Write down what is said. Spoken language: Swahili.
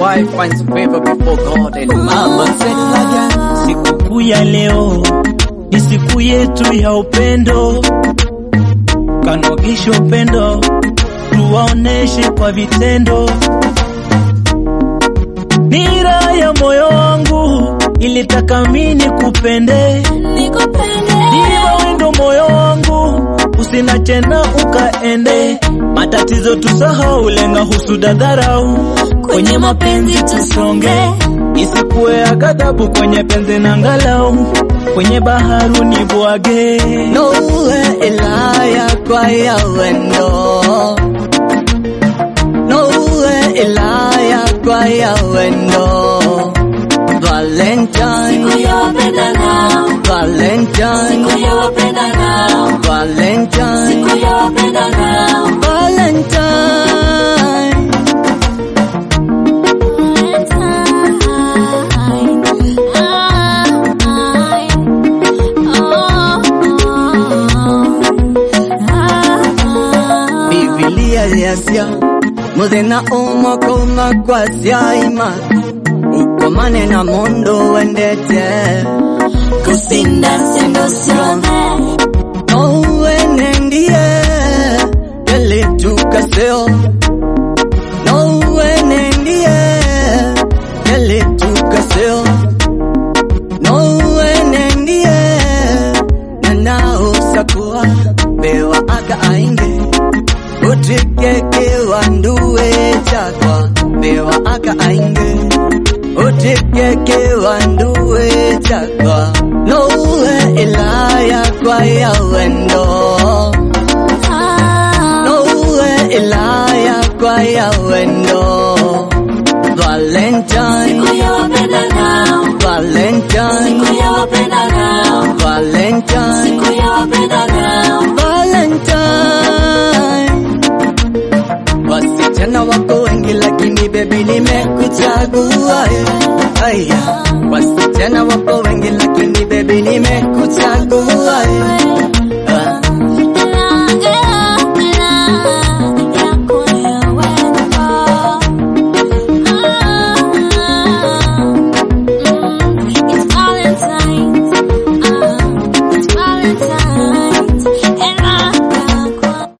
wife finds favor before God and Mama man. said it again. Sikukuu ya leo ni siku yetu ya upendo, kanogisha upendo, tuwaoneshe kwa vitendo. Nira ya moyo wangu ilitaka mini kupende, Diva wendo moyo wangu usinache na ukaende. Matatizo tusahau, lenga husuda, dharau, kwenye mapenzi tusonge, isikuwe ya ghadhabu kwenye penzi na ngalau, kwenye baharu ni bwage. Nowe ilaya kwa ya wendo Nowe ilaya kwa ya wendo Valentine Valentine Valentine Valentine Biblia yasya muthenya umwe kuma kwa syaima ukomane na mundu wendete Kusinda sendo ciothe nowe nendie gelitukaseo nowe nendie gelitukaseo nowe nendie nanausakua bewa aka ainge utikekewa nduwe chakwa bewa aka ainge utikekewa nduwe chakwa nowe ilaya kwa ya wendo nowe ilaya kwa ya wendo Valentine Valentine Valentine Valentine Wasichana wako wengi lakini baby nimekuchagua eh. Aya Wasichana wako wengi lakini baby nimekuchagua